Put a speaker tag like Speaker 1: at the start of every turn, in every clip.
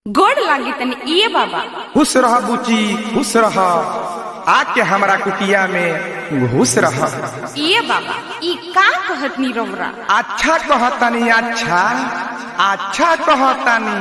Speaker 1: गोड़ लागी तनी इए बाबा
Speaker 2: खुश रह बुची खुश रह आके हमरा कुटिया में घुस रह
Speaker 1: इए बाबा ई का कहत नी रौरा
Speaker 2: अच्छा कहतनी अच्छा अच्छा कहतनी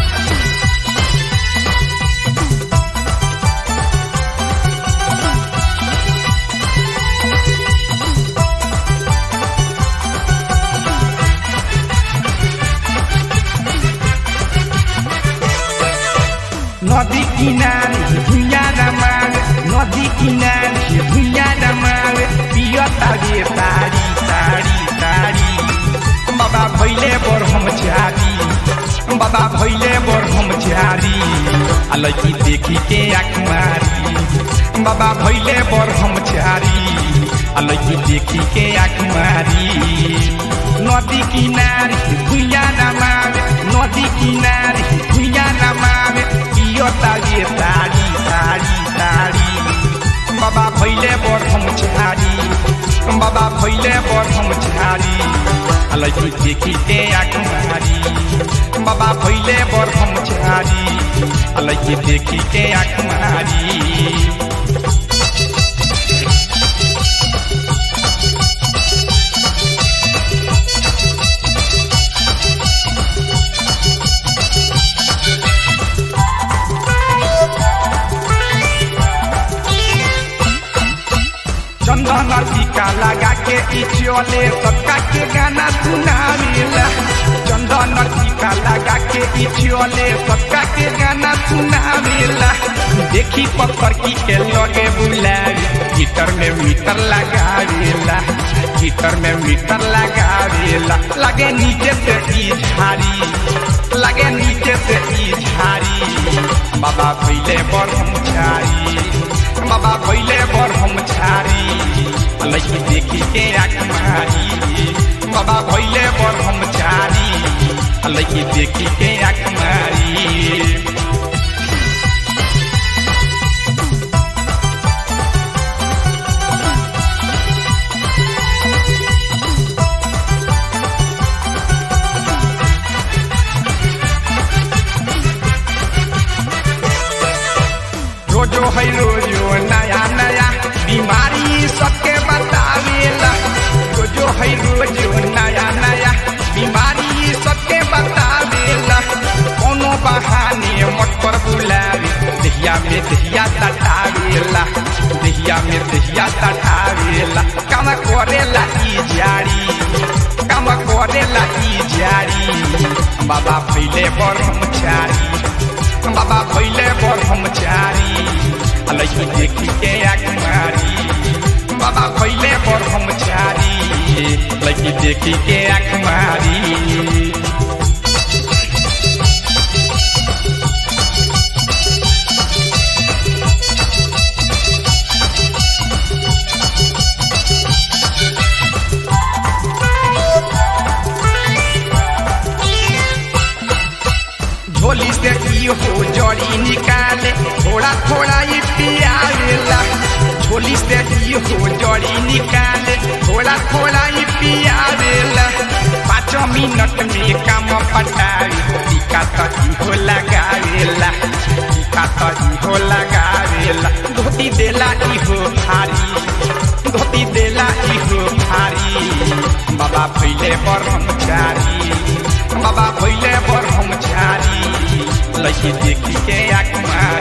Speaker 2: नदी किनारे भुइया रमावे नदी किनारे भुइया रमावे पियता रे तारी तारी तारी बाबा भैले बर हम झारी बाबा भैले बर हम झारी आ लड़की देखी के आँख मारी बाबा भैले बर हम झारी आ लड़की देखी के आँख मारी नदी किनारे भुइया रमावे नदी किनारे भुइया रमावे पियता रे तारी तारी तारी बाबा भैले बर हम झारी बाबा भैले बर हम झारी आ लड़की देखी के आँख मारी बाबा भैले बर हम झारी आ लड़की देखी के आँख मारी चंदन टीका लगा के ई चले सबका के गाना सुनावेला चंदन टीका लगा के ई चले सबका के गाना सुनावेला देखी पत्थर की के लगे बुलावे हीटर में मीटर लगावेला हीटर में मीटर लगावेला लगे नीचे से ई झारी लगे नीचे से ई झारी बाबा भैले बर हम झारी बाबा भैले बर हम झारी लड़की देखी के आँख मारी बाबा भैले बर हम झारी लड़की देखी के आँख मारी रोजो है रोजो नया नया बीमारी सबके बतावेला रोजो है रोजो नया नया बीमारी सबके बतावेला कोनो बहाने मत पर बुलावे दहिया में दहिया तटावेला दहिया में दहिया तटावेला काम करेला ई जारी काम करेला ई जारी बाबा फैले बर हम चारी बाबा भैले बर हम चारी लड़की देखी के आँख मारी बाबा भैले बर हम चारी लड़की देखी के आँख मारी झोली से की हो जड़ी निकाले थोड़ा थोड़ा ही पियावेला झोली से की हो जड़ी निकाले थोड़ा थोड़ा ही पियावेला पाँच मिनट में काम पटावे टीका तही हो लगावेला टीका तही हो लगावेला धोती देला ई हो भारी धोती देला ई हो भारी बाबा भैले बर हम चारी बाबा भैले बर हम झारी लड़की देखी के आँख मारी